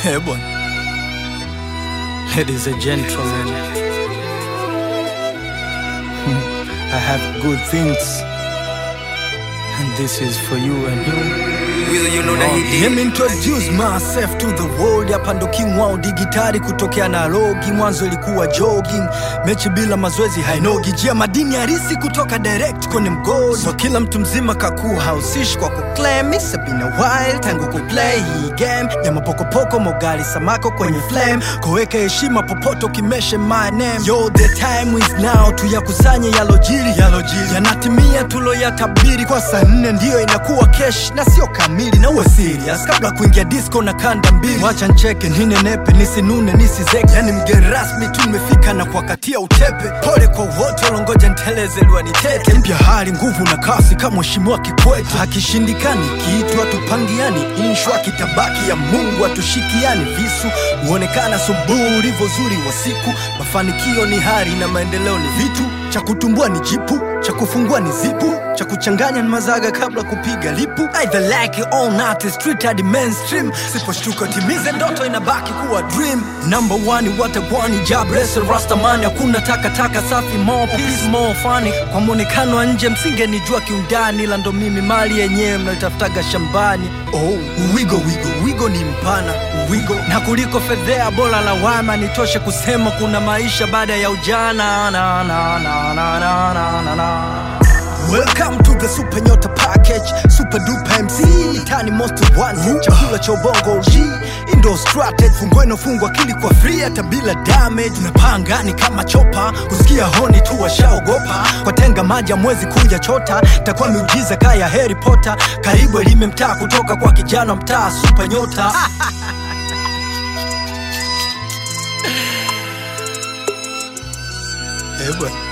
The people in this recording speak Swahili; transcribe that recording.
Eh, bwana. Ladies and gentlemen, I have good things, and this is for you and you. Weasel, you know that he Let did. me introduce myself to the world. Hapa ndo king wao digitali kutokea na logi. Mwanzo ilikuwa jogging, mechi bila mazoezi hainogi. Jia madini harisi kutoka direct kwenye mgodi. So kila mtu mzima kakuwa hausishi kwa kuclaim. It's been a while tangu kuplay hii game ya mapokopoko, mogali samako kwenye flame. Koweka heshima popote ukimeshe my name. Yo, the time is now, tuyakusanye yalojiri, yalojiri yanatimia tuloyatabiri. Kwa saa nne ndiyo inakuwa kesh na sio kamili, na uwe serious kabla kuingia disco na kanda mbili. Wacha ncheke ninenepe, nisinune nisizeke, yani mgeni rasmi tu nimefika na kuwakatia utepe. Pole kwa wote walongoja nteleze liwa nitete. Mpya hali nguvu na kasi kama mheshimiwa Kikwete. Hakishindikani kitu hatupangiani, inshwa kitabaki ya Mungu hatushikiani visu. Huonekana subuhi ulivyo zuri wa siku, mafanikio ni hari na maendeleo ni vitu cha kutumbua ni jipu cha kufungua ni zipu cha kuchanganya ni mazaga kabla kupiga lipu either like it or not it's street hadi mainstream siposhtuka timize ndoto inabaki kuwa dream number one watagwani jabrese rastamani hakuna takataka safi more peace more funny kwa mwonekano wa nje msingenijua kiundani ila ndo mimi mali yenyewe mnaitafutaga shambani oh wigo wigo wigo ni mpana wigo na kuliko fedhea bora lawama nitoshe kusema kuna maisha baada ya ujana na, na, na, na, na, na, na, na. Welcome to the Super Nyota Package, Super Duper MC, Tani Most One, chakula cha ubongo G, Indo Strategy, fungua inofungwa akili kwa free hata bila damage. Unapanga ni kama chopa, kusikia honi tu washaogopa, kwa tenga maji mwezi kuja chota, takuwa miujiza kaya Harry Potter, karibu elime mtaa kutoka kwa kijana mtaa Super Nyota. Eh bwana.